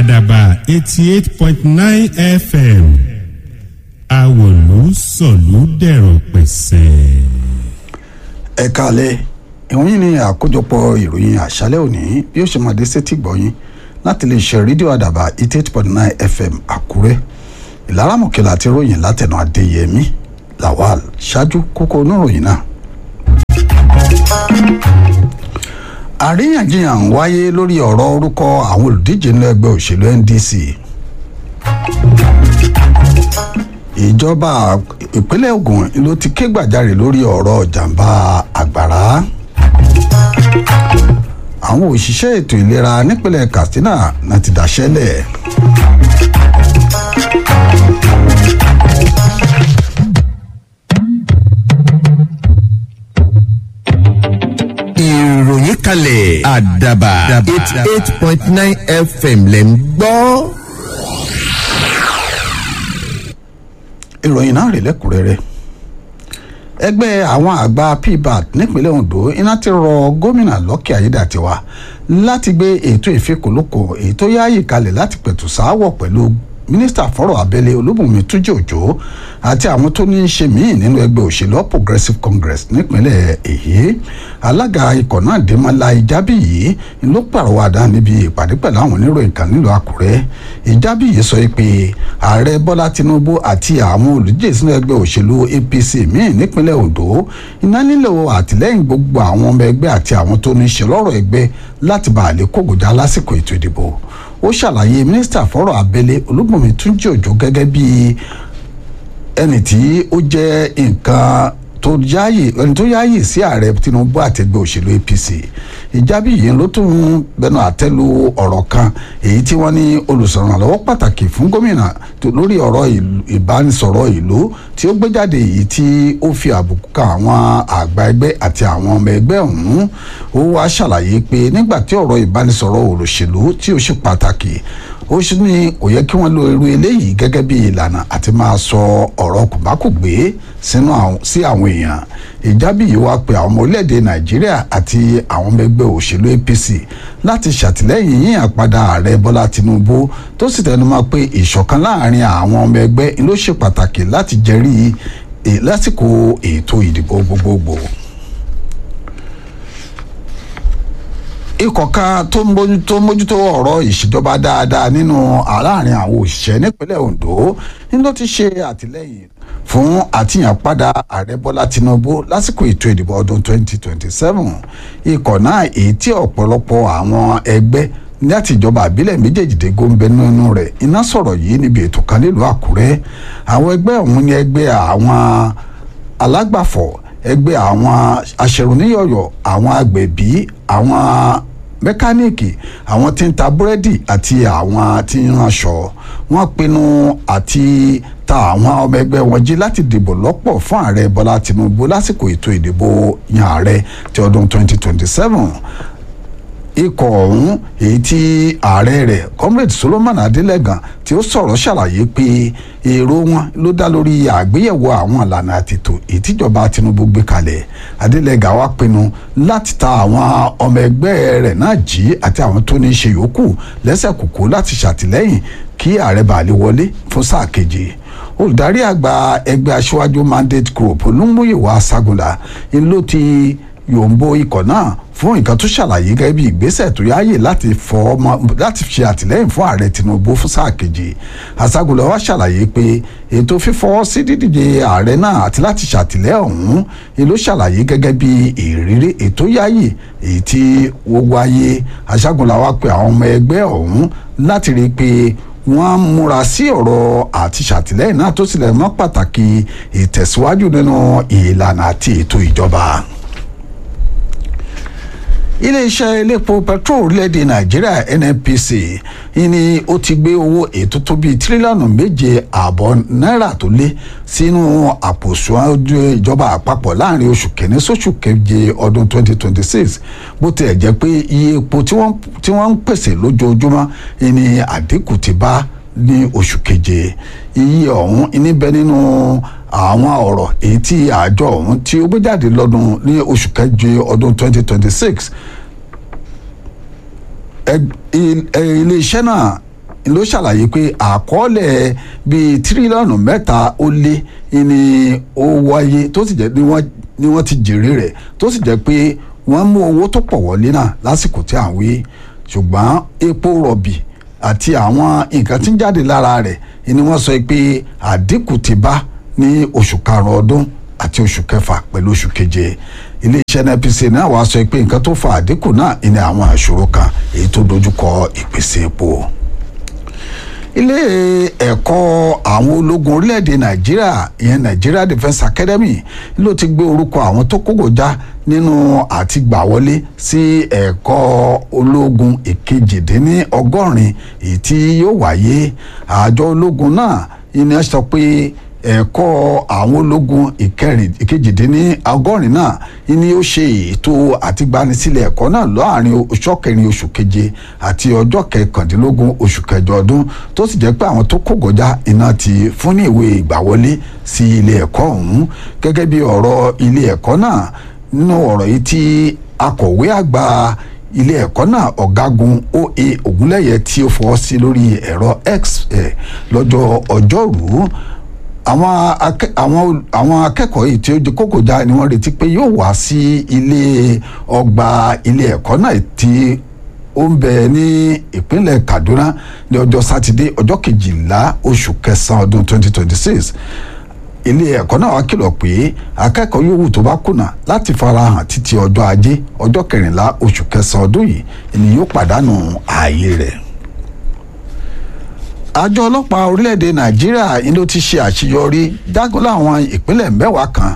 àdàbà eighty eight point nine fm àwòlú sọ̀lú dẹ̀rọ̀ pẹ̀sẹ̀. ẹ káalẹ́ ìwọ̀nyí ni àkójọpọ̀ ìròyìn àṣálẹ́ òní bí ó ṣe máa dé sétí gbọ̀yìn láti lè ṣe rédíò àdàbà eighty eight point nine fm àkúrẹ́ ìlaramọ̀kẹ́lá àti ròyìn látẹ̀nà adéyẹmí lawal ṣáájú kókó oníròyìn náà. àríyànjiyàn ń wáyé lórí ọ̀rọ̀ orúkọ àwọn olùdíje nínú ẹgbẹ́ òṣèlú ndc ìjọba ìpínlẹ̀ ogun ló ti ké gbàjarè lórí ọ̀rọ̀ jàǹbá àgbàrá àwọn òṣìṣẹ́ ètò ìlera nípínlẹ̀ katsina náà ti dáṣẹ́lẹ̀. ìròyìn kalẹ̀ àdàbà eighty eight point nine fm lẹ̀ ń gbọ́. ìròyìn náà rè lẹ́kùnrẹ́rẹ́ ẹgbẹ́ àwọn àgbà pbat nípínlẹ̀ ondo iná ti rọ gómìnà lọ́kì ayédàtiwa láti gbé ètò ìfikùnlukù èyí tó yáàyè kalẹ̀ láti pẹ̀tù sááwọ̀ pẹ̀lú mínísítà fọ́rọ̀ abẹ́lé olúbùnmi túnjí òjò àti àwọn tó ní í ṣe míì nínú ẹgbẹ́ òṣèlú All progressive congress nípínlẹ̀ èyí alága ikọ̀ náà dèmọ́lá ìjábí yìí ló pàrọwàdà níbi ìpàdé pẹ̀lú àwọn oníròyìn kan nílùú àkúrẹ́ ìjábí yìí sọ pé ààrẹ bọ́lá tinubu àti àwọn olùdíje sínú ẹgbẹ́ òṣèlú apc míì nípínlẹ̀ ondo iná nílò àtìlẹ́yìn gbogbo àwọn ọmọ ẹgbẹ́ àti àwọn tó ní í ṣe lọ́rọ̀ ẹgbẹ́ láti bá àlè kógojá lásìkò ètò ìdìbò ó ṣàlàyé mínísítà fọ́rọ̀ abẹ́lé olúbùnmi túnjí òjò gẹ́gẹ́ bí ẹni tí ó jẹ́ nǹkan tó yáàyè ẹni tó yáàyè sí ààrẹ tinubu àtẹgbẹ́ òṣèlú apc ìjábí yìí ló tún bẹnu àtẹ́lu ọ̀rọ̀ kan èyí tí wọ́n ní olùsọ̀rànlọ́wọ́ pàtàkì fún gómìnà lórí ọ̀rọ̀ ìbánisọ̀rọ̀ ìlú tí ó gbé jáde èyí tí ó fi àbùkù kan àwọn àgbà ẹgbẹ́ àti àwọn ọmọ ẹgbẹ́ ọ̀hún ó wá ṣàlàyé pé nígbà tí ọ̀rọ̀ ìbánisọ̀rọ̀ òṣèlú tí ó ṣe pàtàkì ó sì ní kò yẹ kí wọ́n lo irú eléyìí gẹ́gẹ́ bí ìlànà àti máa sọ ọ̀rọ̀ kùbákùgbé sí àwọn èèyàn ìjábí yìí wá pé àwọn ọmọ orílẹ̀-èdè nàìjíríà àti àwọn ọmọ ẹgbẹ́ òṣèlú apc láti ṣàtìlẹ́yìn yíyàn padà ààrẹ bọ́lá tinubu tó sì tẹnumọ́ pé ìṣọ̀kan láàrin àwọn ọmọ ẹgbẹ́ ló ṣe pàtàkì láti jẹ́rìí lásìkò ètò ìdìbò gbogbogbò. ikọ̀ kan tó mójútó ọ̀rọ̀ ìṣèjọba dáadáa nínú àárín àwọn òṣìṣẹ́ nípínlẹ̀ ondo ní ló ti ṣe àtìlẹ́yìn fún àtìyànpadà ààrẹ bọ́lá tinubu lásìkò ètò ìdìbò ọdún 2027 ikọ̀ náà èyí tí ọ̀pọ̀lọpọ̀ àwọn ẹgbẹ́ láti ìjọba àbílẹ̀ méjèèjìdé gómìnà nínú rẹ̀ iná sọ̀rọ̀ yìí níbi ètò kan nílùú àkúrẹ́ àwọn ẹgbẹ́ ọ̀hún ní ẹgbẹ́ àwọn alágbàfọ̀ ẹgbẹ́ àwọn aṣèrùníyọ̀yọ̀ àwọn agbẹ̀bí àwọn mẹkáníìkì àwọn tí ń ta búrẹ́dì àti àwọn tí ń ránṣọ wọ́n pinnu àti ta àwọn ọmọ ẹgbẹ́ wọn jí láti dìbò lọ́pọ̀ fún ààrẹ bọ́lá tinubu lásìkò ètò ìdìbò yan ààrẹ ti ọdún 2027 ikọ̀ ọ̀hún èyí tí ààrẹ rẹ̀ comrade solomon adelegan tí ó sọ̀rọ̀ ṣàlàyé pé èrò wọn ló dá lórí àgbéyẹ̀wò àwọn ìlànà àtètò ìtìjọba tinubu gbé kalẹ̀ adelegan wá pinnu láti ta àwọn ọmọ ẹgbẹ́ rẹ̀ náà jí àti àwọn tó ní í ṣe yòókù lẹ́sẹ̀ kùkú láti ṣàtìlẹ́yìn kí ààrẹ bá lè wọlé fún sáà kejì olùdarí àgbà ẹgbẹ́ aṣíwájú mandate group olúmúyẹ̀wò aságunlá ló ti yòǹbo ikọ̀ náà fún nǹkan tó ṣàlàyé gẹ́gẹ́ bí ìgbésẹ̀ tó yáàyè láti fọ ọmọ láti ṣe àtìlẹ́yìn fún ààrẹ tinubu fún sáà kejì aságùnlẹ̀ wa ṣàlàyé pé ètò fífọwọ́ sí dídíje ààrẹ náà àti láti ṣàtìlẹ́yìn ọ̀hún ló ṣàlàyé gẹ́gẹ́ bí ìrírí ètò yáàyè èyí tí ó wáyé aságùnlẹ̀ wa pé àwọn ọmọ ẹgbẹ́ ọ̀hún láti rí i pé wọ́n múra sí ọ̀rọ̀ àti ṣàtìlẹ́yìn náà tó sílẹ̀ mọ́ pàtàkì ìtẹ̀síwájú nínú ìlànà àti ètò ìjọba iléeṣẹ́ elépo petrol orílẹ̀-èdè nàìjíríà nnpc ni ó ti gbé owó ètò tó bíi tírílíọ̀nù méje ààbọ̀ náírà tó lé sínú àpò ìṣúná ìjọba àpapọ̀ láàrin oṣù kẹ́ni sóṣù keje ọdún 2026 bó tilẹ̀ jẹ́ pé iye epo tí wọ́n ń pèsè lójoojúmọ́ ni àdínkù ti bá ní oṣù keje iye ọ̀hún níbẹ̀ nínú àwọn ọ̀rọ̀ èyí tí àjọ ọ̀hún tí ó gbé jáde lọ́dún ní oṣù keje ọdún 2026 iléeṣẹ́ náà ló ṣàlàyé pé àkọọ́lẹ̀ bíi tírílíọ̀nù mẹ́ta ó lé ni ó wáyé tó sì jẹ́ ni wọ́n ti jèrè rẹ̀ tó sì jẹ́ pé wọ́n mú owó tó pọ̀ wọlé náà lásìkò tí à ń wí ṣùgbọ́n epo rọ̀bì àti àwọn nǹkan tí ń jáde lára rẹ̀ ni wọ́n sọ pé àdínkù ti bá ní oṣù karùn-ún ọdún àti oṣù kẹfà pẹ̀lú oṣù keje iléeṣẹ́ NNPC náà wàá sọ pé nǹkan tó fa àdínkù náà ní àwọn àṣòro kan èyí tó dojúkọ ìpèsè epo ilé ẹ̀kọ́ àwọn ológun orílẹ̀-èdè nàìjíríà ìyẹn Nigeria Defence Academy ló ti gbé orúkọ àwọn tó kógojá nínú àti gbà wọlé sí ẹ̀kọ́ ológun ìkejìdínní ọgọ́rin èyí tí yóò wáyé àjọ ológun náà ìní sọ pé ẹ̀kọ́ àwọn ológun ìkejìdínní ọgọ́rin náà ni ó ṣe ètò àtìgbanisílẹ̀ ẹ̀kọ́ náà láàrin ọjọ́ kẹrin oṣù keje àti ọjọ́ kẹkàndínlógún oṣù kẹjọ ọdún tó sì jẹ́ pé àwọn tó kógojá iná ti fún ní ìwé ìgbàwọlé sí ilé ẹ̀kọ́ ọ̀hún gẹ́gẹ́ bí ọ̀rọ̀ ilé ẹ̀kọ́ náà nínú ọ̀rọ̀ yìí tí akọ̀wé àgbà ilé ẹ̀kọ́ náà ọ̀gágun oa ògúnlẹ̀yẹ tí ó fọwọ́ sí lórí ẹ̀rọ x lọ́jọ́ ọjọ́rùú àwọn àwọn àwọn akẹ́kọ̀ọ́ yìí tí ó di kókòjá ni wọ́n retí pé yóò wá sí ilé ọgbà ilé ẹ̀kọ́ náà tí ó ń bẹ ní ìpínlẹ̀ Kaduna ní ọjọ́ sátidé ọjọ́ kejìlá oṣù kẹsàn-án ọdún 2026 ilé ẹ̀kọ́ náà wá kìlọ̀ pé akẹ́kọ̀ọ́ yòówù tó bá kùnà láti farahàn títí ọjọ́ ajé ọjọ́ kẹrìnlá oṣù kẹsàn-án ọdún yìí ni yóò pàdánù ààyè rẹ̀ àjọ ọlọ́pàá orílẹ̀-èdè nàìjíríà ni ló ti ṣe àṣeyọrí dágọ́lá àwọn ìpínlẹ̀ mẹ́wàá kan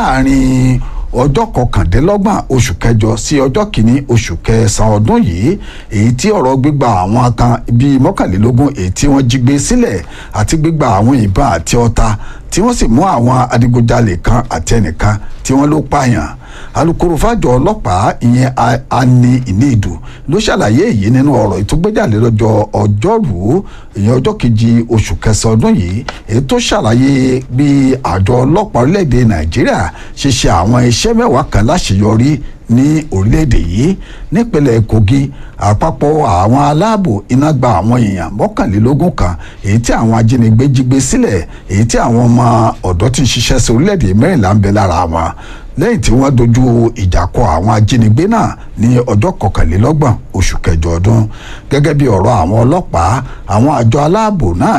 láàrin ọjọ́ kọkàndínlọ́gbọ̀n oṣù kẹjọ sí ọjọ́ kìíní oṣù kẹsàn-án ọdún yìí èyí tí ọ̀rọ̀ gbígba àwọn kan bíi mọ́kànlélógún èyí tí wọ́n jí gbé sílẹ̀ àti gbígba àwọn ìbọn àti ọta tí wọ́n sì mú àwọn adigunjalè kan àti ẹnìkan tí wọ́n ló pààyàn alukoro fàjọ ọlọ́pàá ìyẹn ani ìníìdù ló ṣàlàyé èyí nínú ọ̀rọ̀ ìtúgbéjáde lọ́jọ́ ọjọ́rùú ìyẹn ọjọ́ kejì oṣù kẹsàn-án ọdún yìí èyí tó ṣàlàyé bí àjọ ọlọ́pàá orílẹ̀-èdè nàìjíríà ṣe ṣe àwọn iṣẹ́ mẹ́wàá kan láṣeyọrí ní orílẹ̀-èdè yìí nípínlẹ̀ kogi àpapọ̀ àwọn aláàbò iná gba àwọn èèyàn mọ́kànlélógún kan èyí tí àwọn ajínigbé jí gbé sílẹ̀ èyí tí àwọn ọmọ ọ̀dọ́ ti ń ṣiṣẹ́ sí orílẹ̀-èdè mẹ́rìnlá ń bẹ lára wọn lẹ́yìn tí wọ́n dojú ìjà kọ àwọn ajínigbé náà ní ọjọ́ kọkànlélọ́gbọ̀n oṣù kẹjọ ọdún gẹ́gẹ́ bí ọ̀rọ̀ àwọn ọlọ́pàá àwọn àjọ aláàbò náà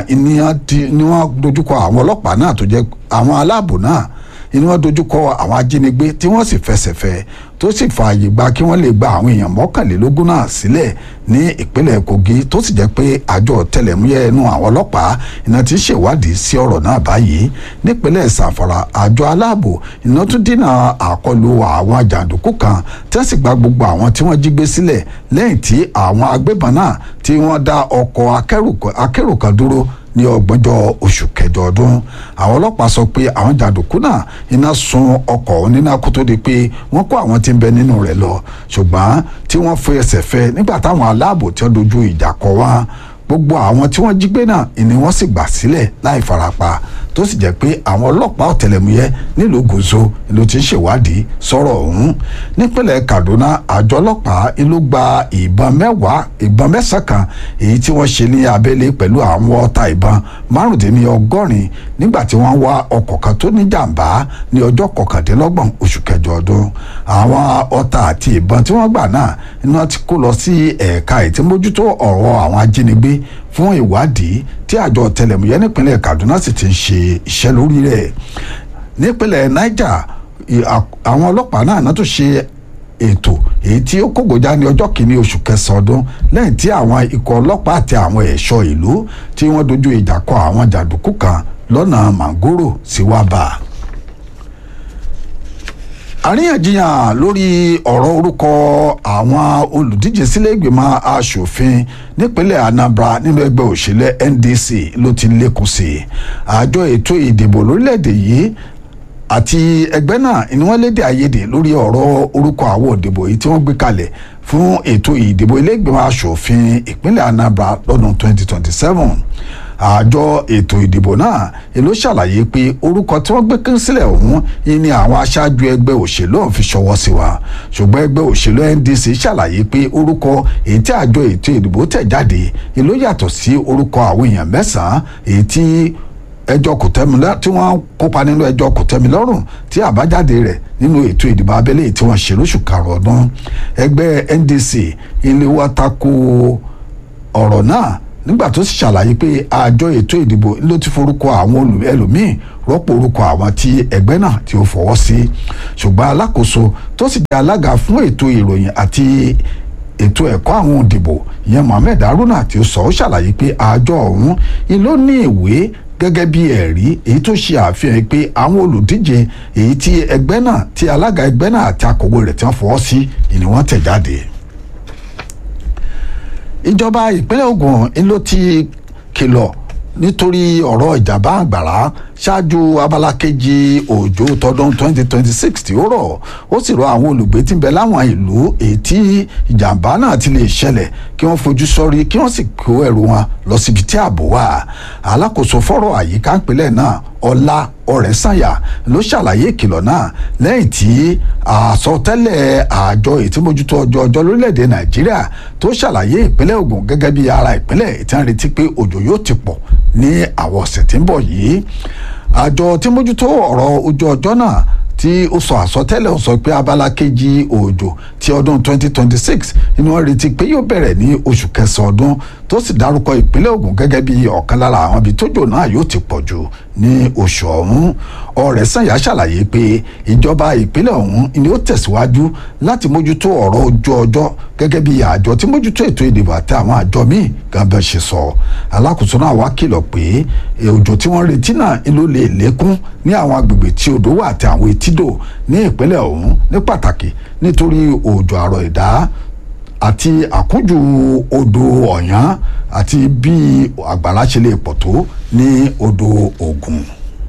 ni wọ́n dojú kọ àwọn ọlọ́pàá náà tó jẹ́ àwọn aláàbò náà ni wọ́n dojú kọ àwọn ajínigbé tí wọ́n sì fẹsẹ̀ fẹ́ tó sì fààyè gba kí wọ́n lè gba àwọn èèyàn mọ́kànlélógún náà sílẹ̀ ní ìpínlẹ̀ kogi tó sì jẹ́ pé àjọ ọ̀tẹlẹ̀múyẹ́ ẹnu àwọn ọlọ́pàá iná ti ṣèwádìí sí ọ̀rọ̀ náà báyìí nípínlẹ̀ sàfàrà àjọ aláàbò iná tún dínà àkọlù àwọn jàǹdùkú kan tí wọ́n sì gba gbogbo àwọn tí wọ́n jí gbé sílẹ̀ lẹ́yìn tí àwọn agbébọn náà tí wọ́n dá ọkọ̀ akérò kan dúró ní ọgbọ̀njọ́ oṣù kẹjọ ọdún àwọn ọlọ́pàá sọ pé àwọn jàǹdùkú náà iná sun ọkọ̀ oníná kó tó di pé wọ́n kó àwọn tí ń bẹ nínú rẹ̀ lọ ṣùgbọ́n tí wọ́n fi ẹsẹ̀ fẹ́ nígbà táwọn aláàbò tí wọ́n dojú ìjà kọ wá gbogbo àwọn tí wọ́n jí gbé náà ni wọ́n sì gbà sílẹ̀ láì farapa tó sì jẹ́ pé àwọn ọlọ́pàá ọ̀tẹlẹ̀múyẹ́ nílùú gòzó ló ti ń ṣèwádìí sọ̀rọ̀ ọ̀hún nípínlẹ̀ kaduna àjọ ọlọ́pàá ló gba ìbọn mẹ́wàá ìbọn mẹ́sàn-án kan èyí tí wọ́n ṣe ní abẹ́lé pẹ̀lú àwọn ọta ìbọn márùndínlọ́gọ́rin nígbà tí wọ́n wá ọkọ̀ kan tó ní jàǹbá ní ọjọ́ kọkàndínlọ́gbọ̀n oṣù kẹjọ ọdún àwọn ọta àti ìbọn tí wọ́n gbà náà iná ti kó lọ sí ẹ̀ka ìtìmójútó ọ̀rọ̀ àwọn ajínigbé fún ìwádìí tí àjọ ọ̀tẹlẹ̀múyẹ́ nípínlẹ̀ kaduna sì ti ń ṣe iṣẹ́ lórí rẹ̀ nípínlẹ̀ niger àwọn ọlọ́pàá náà náà tó ṣe ètò èyí tí ó kógojá ní ọjọ́ kìíní oṣù kẹsàn-án ọdún lẹ́yìn tí àwọn ikọ̀ ọlọ́pàá àti àwọn ẹ̀ṣọ́ ìlú tí wọ́n dojú ìjà kọ àwọn jàǹdùkú kan lọ́nà mangoro sí wábà àríyànjiyàn lórí ọ̀rọ̀ orúkọ àwọn olùdíje sílé ìgbìmọ̀ asòfin nípínlẹ̀ anambra nínú ẹgbẹ́ òṣèlú ndc ló ti lékun sí i àjọ ètò ìdìbò lórílẹ̀‐èdè yìí àti ẹgbẹ́ náà ni wọ́n lédè àìyedè lórí ọ̀rọ̀ orúkọ àwọn òdìbò yìí tí wọ́n gbé kalẹ̀ fún ètò ìdìbò ilé ìgbìmọ̀ asòfin ìpínlẹ̀ anambra lọ́dún 2027 àjọ ètò ìdìbò náà ló ṣàlàyé pé orúkọ tí wọ́n gbé kí sílẹ̀ ọ̀hún ni àwọn aṣáájú ẹgbẹ́ òṣèlú ọ̀hún fi ṣọwọ́ sí wa ṣùgbọ́n ẹgbẹ́ òṣèlú NDC ṣàlàyé pé orúkọ èyí tí àjọ ètò ìdìbò tẹ̀ jáde ló yàtọ̀ sí orúkọ àwọn èèyàn mẹ́sàn-án èyí tí ẹjọ́ kòtẹ́milọ́ tí wọ́n kópa nínú ẹjọ́ kòtẹ́milọ́rùn tí àbájáde rẹ̀ nínú ètò ìdìbò abẹ́lé tí wọ́n ṣe lóṣù karùn-ún ọdún ẹgbẹ́ NDC ilé wa tako ọ̀rọ̀ náà nígbà tó sì ṣàlàyé pé àjọ ètò ìdìbò ló ti forúkọ àwọn ẹlòmíín rọ́pò orúkọ àwọn tí ẹgbẹ́ náà tí ó fọwọ́ sí ṣùgbọ́n alákòóso tó sì jẹ́ alága fún ètò ìròyìn àti ètò ẹ̀kọ́ àwọn òdìbò ìyẹn Mohammed Haruna tí ó sọ ó ṣàlàyé pé àjọ ọ̀hún ló ní ìwé gẹ́gẹ́ bí ẹ̀rí èyí tó ṣe àfihàn pé àwọn olùdíje èyí tí ẹgbẹ́ náà tí alága ẹgbẹ́ náà àti akọ̀wé rẹ̀ tí wọ́n fọwọ́ sí ni wọ́n tẹ̀ jáde ìjọba ìpínlẹ̀ Ògùn ló ti kìlọ̀ nítorí ọ̀rọ̀ ìjàmbá àgbàrá ṣáájú abala kejì òjò tọdún 2026 tí ó rọ̀ ó sì rọ àwọn olùgbé tí ń bẹ láwọn ìlú èyí tí ìjàmbá náà ti lè ṣẹlẹ̀ kí wọ́n fojú sọ́rí kí wọ́n sì kó ẹrù wọn lọ síbi tí ààbò wà alákòóso fọ́rọ̀ àyíká ìpínlẹ̀ náà ọlá ọ̀rẹ́sànyà ló ṣàlàyé ìkìlọ̀ náà lẹ́yìn tí àsọtẹ́lẹ̀ àjọ ìtìmójútó ọjọ́ ọjọ́ lórílẹ̀‐èdè nàìjíríà tó ṣàlàyé ìpínlẹ̀ Ògùn gẹ́gẹ́ bí ara ìpínlẹ̀ tí wọ́n retí pé òjò yóò ti pọ̀ ní àwọn ọ̀sẹ̀ tí ń bọ̀ yìí àjọ tí mójútó ọ̀rọ̀ ojú ọjọ́ náà tí ó sọ àsọtẹ́lẹ̀ ó sọ pé abala kejì òjò ti ọdún 2026 ni wọ́n retí pé yóò bẹ̀rẹ̀ ní oṣù kẹsàn-án ọdún tó sì dárúkọ ìpínlẹ̀ Ògùn gẹ́gẹ́ bí ọ̀kan lára àwọn ibi tójò náà yóò ti pọ̀ jù ní oṣù ọ̀hún Ọ̀rẹ́sànyà ṣàlàyé pé ìjọba ìpínlẹ̀ ọ̀hún ni ó tẹ̀síwájú láti mójútó ọ̀rọ̀ ojú ọjọ́ gẹ́gẹ́ bí àjọ tí mójútó ètò ìdìbò àti àwọn àjọ míì gangan ṣe sọ alákòóso náà wá kìlọ̀ pé òjò tí wọ́n retí náà ló lè lékún ní àwọn agbègbè tí odò wà àti àwọn etídò ní ìpínlẹ̀ ọ̀hún ní pàtàkì nítorí òjò àrọ̀ ìdá àti àkújù odò ọ̀yán àti bí àgbàrá ṣe lè pọ̀ tó ní odò Ògùn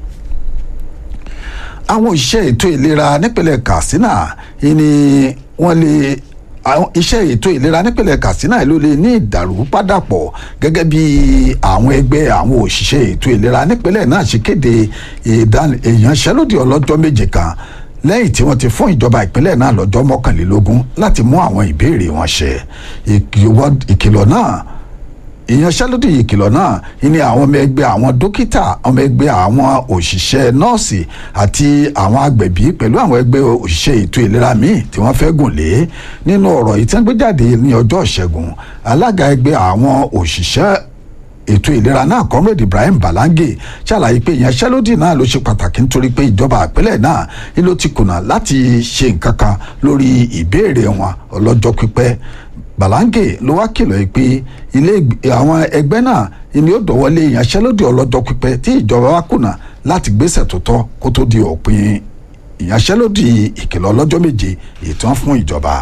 àwọn òṣìṣẹ́ ètò ìlera nípínlẹ̀ Katsina ni wọ́n lè iṣẹ́ ètò ìlera nípínlẹ̀ Katsina ló lè ní ìdàrúpadàpọ̀ gẹ́gẹ́ bí àwọn ẹgbẹ́ àwọn òṣìṣẹ́ ètò ìlera nípínlẹ̀ náà ṣe kéde ìyanṣẹ́lódì ọlọ́jọ́ méje kan lẹ́yìn tí wọ́n ti fún ìjọba ìpínlẹ̀ náà lọ́jọ́ mọ́kànlélógún láti mú àwọn ìbéèrè wọn ṣẹ ìkìlọ̀ náà ìyanṣẹ́lódì ìkìlọ̀ náà ní àwọn ọmọ ẹgbẹ́ àwọn dókítà ọmọ ẹgbẹ́ àwọn òṣìṣẹ́ nọ́ọ̀sì àti àwọn agbẹ̀bí pẹ̀lú àwọn ẹgbẹ́ òṣìṣẹ́ ètò ìlera míì tí wọ́n fẹ́ gùn lé nínú ọ̀rọ̀ ìtẹ́gbẹ́jáde ní ọjọ́ ìṣẹ́gun alága ẹgbẹ́ àwọn òṣìṣẹ́ ètò ìlera náà comrade Ibrahim Balange ṣàlàyé pé ìyanṣẹ́lódì náà ló ṣe pàtàkì nítorí pé ìjọba àpẹẹlẹ náà ni ló ti kùnà láti ṣe nǹkan kan lórí ìbéèrè wọn ọlọ́jọ́ pípẹ́ Balange ló wá kìlọ̀ pé ilé àwọn ẹgbẹ́ náà ni ó dọ̀wọ́lé ìyanṣẹ́lódì ọlọ́jọ́ pípẹ́ tí ìjọba wa kùnà láti gbésẹ̀ tó tọ́ kó tó di òpin ìyanṣẹ́lódì ìkìlọ̀ ọlọ́jọ́ méje ìtàn fún ìjọba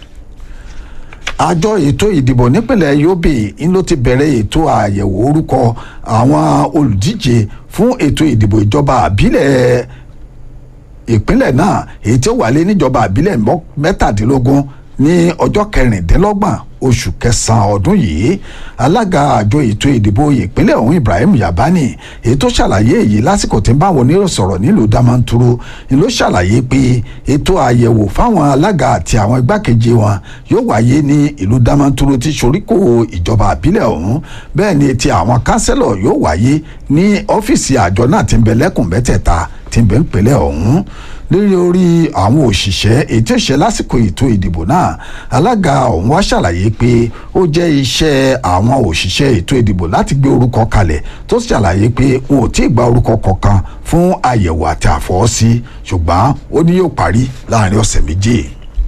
àjọ ètò ìdìbò nípìnlẹ̀ Yobe ń ló ti bẹ̀rẹ̀ ètò àyẹ̀wò orúkọ àwọn olùdíje fún ètò ìdìbò ìjọba àbílẹ̀ ìpínlẹ̀ náà èyí tí ó wà lé níjọba àbílẹ̀ mẹ́tàdínlógún ní ọjọ́ kẹrìndínlọ́gbọ̀n oṣù kẹsàn-án ọdún yìí alága àjọ ètò ìdìbò ìpínlẹ̀ ọ̀hún Ibrahim Yabani èyí tó ṣàlàyé èyí lásìkò tí ń bá àwọn onírò sọ̀rọ̀ nílùú Damanturu ni ló ṣàlàyé pé ètò àyẹ̀wò fáwọn alága àti àwọn igbákejì wọn yóò wáyé ní ìlú Damanturu tí soríkò ìjọba àbílẹ̀ ọ̀hún bẹ́ẹ̀ ni ti àwọn kánsẹ́lọ̀ yóò wáyé ní ọ́fíìsì àjọ náà tí ń bẹ lẹ́kùn mẹ́tẹ̀ẹ̀ta tí ń bẹ ń pẹ̀lẹ́ ọ̀hún lórí orí àwọn òṣìṣẹ́ ètò ìṣe lásìkò ètò ìdìbò náà alága ọ̀hún wá ṣàlàyé pé ó jẹ́ iṣẹ́ àwọn òṣìṣẹ́ ètò ìdìbò láti gbé orúkọ kalẹ̀ tó ṣàlàyé pé wọn ò tí ì gba orúkọ kankan fún àyẹ̀wò àti àfọwọ́sí ṣùgbọ́n ó ní yóò parí láàrin ọ̀sẹ̀ méjì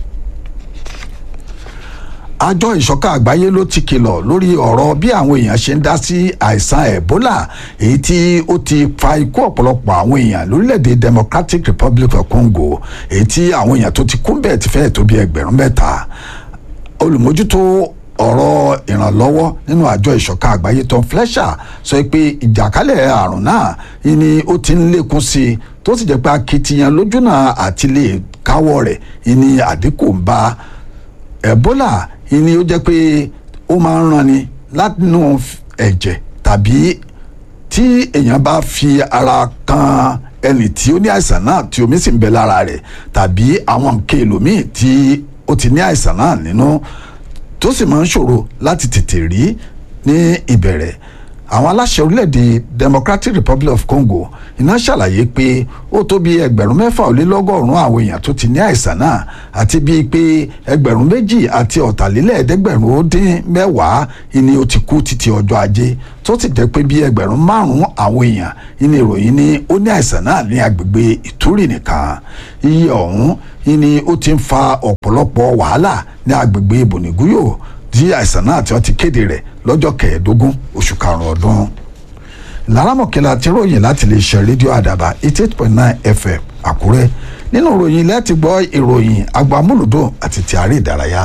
àjọ ìṣọ̀kan àgbáyé ló ti kìlọ̀ lórí ọ̀rọ̀ bí àwọn èèyàn ṣe ń dá sí àìsàn Ebola èyí tí ó ti fa ikú ọ̀pọ̀lọpọ̀ àwọn èèyàn lórílẹ̀‐èdè Democratic Republic of Congo èyí tí àwọn èèyàn tó ti kú bẹ́ẹ̀ ti fẹ́ẹ̀ tó bí ẹgbẹ̀rún mẹ́ta olùmójútó ọ̀rọ̀ ìrànlọ́wọ́ nínú àjọ ìṣọ̀kan àgbáyé Tom Fletcher sọ pé ìjàkálẹ̀ àrùn náà ni ó ti ń lékún sí i tó sì jẹ́ pé akitiyan lójúnà àti lè káwọ́ rẹ̀ ni àdínkù ń bá Ebola ni ó jẹ́ pé ó máa ń ranni látinú ẹ̀jẹ̀ tàbí tí èèyàn bá fi ara kan ẹni tí ó ní àìsàn náà tí omi sì ń bẹ lára rẹ̀ tàbí àwọn nǹkan èlòmíì tí ó ti ní àìsàn náà nínú tó sì máa ń ṣòro láti tètè rí ní ìbẹ̀rẹ̀ àwọn aláṣẹ orílẹ̀-èdè democratic republic of congo iná ṣàlàyé pé ó tó bí ẹgbẹ̀rún mẹ́fà ó lé lọ́gọ́rùn-ún àwọn èèyàn tó ti ní àìsàn náà àti bíi pé ẹgbẹ̀rún méjì àti ọ̀tàlélẹ́ẹ̀ẹ́dẹ́gbẹ̀rún ó dín mẹ́wàá ni ó ti kú títí ọjọ́ ajé tó sì jẹ́ pé bí ẹgbẹ̀rún márùn-ún àwọn èèyàn ní ìròyìn ni ó ní àìsàn náà ní agbègbè ìtúrì nìkan iye ọ̀hún ni ó ti ń fa ọ̀pọ̀lọpọ̀ wàhálà ní agbègbè bònígúyò tí àìsàn náà tí wọ́n ti kéde rẹ̀ lọ́jọ́ kẹẹ̀ẹ́dógún oṣù karùn-ún ọdún lárámọ̀kẹ́lá ti ròyìn láti lè ṣe rédíò àdàbà eighty eight point nine fm àkúrẹ́ nínú ìròyìn ilẹ̀ ti gbọ́ ìròyìn agbamúlùdùn àti ti àárẹ̀ ìdárayá.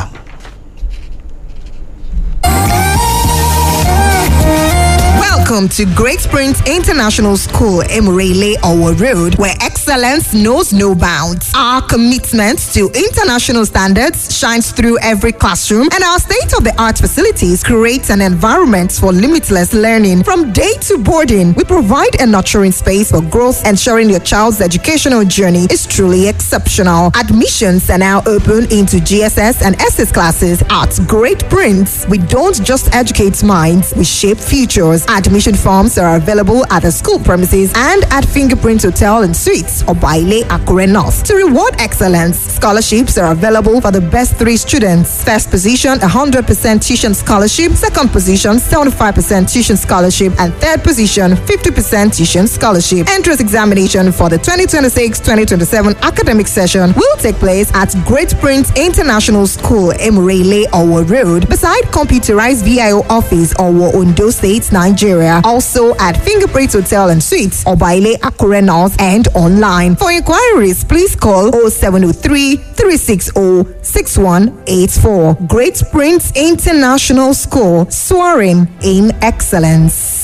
Welcome to Great Springs International School, Emirele Owo Road, where excellence knows no bounds. Our commitment to international standards shines through every classroom, and our state of the art facilities create an environment for limitless learning. From day to boarding, we provide a nurturing space for growth, ensuring your child's educational journey is truly exceptional. Admissions are now open into GSS and SS classes at Great Prince. We don't just educate minds, we shape futures. Admission forms are available at the school premises and at Fingerprint Hotel and Suites or Baile Akure North. To reward excellence, scholarships are available for the best three students. First position, 100% tuition scholarship. Second position, 75% tuition scholarship. And third position, 50% tuition scholarship. Entrance examination for the 2026-2027 academic session will take place at Great Prince International School, Emirele, Owo Road, beside computerized VIO office, Owo, Ondo State, Nigeria. Also at Fingerprint Hotel and Suites, Obaile Akure North, and online. For inquiries, please call 0703 360 6184. Great Prince International School, soaring in excellence.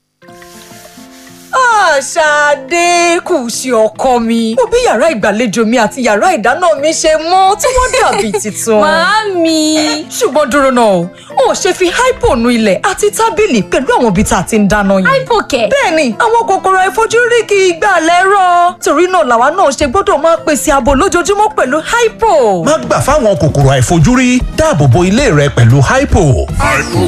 Ṣadé kù sí ọkọ mi. Mo bí yàrá ìgbàlejò mi àti yàrá ìdáná mi ṣe mọ́ tí wọ́n dàbí tuntun. Màámi. Ṣùgbọ́n dúró náà o, o ò ṣe fi hypo nu ilẹ̀ àti tábìlì pẹ̀lú àwọn ibi tá a ti ń dáná yẹn. Hypo kẹ̀. Bẹ́ẹ̀ni, àwọn kòkòrò àìfojúrí kì í gbà lẹ́rọ̀. Torí náà làwa náà ṣe gbọ́dọ̀ máa pèsè ààbò lójoojúmọ́ pẹ̀lú hypo. má gbà fáwọn kòkòrò àìfojúrí dáàbò bo ilé rẹ pẹ̀lú hypo. hypo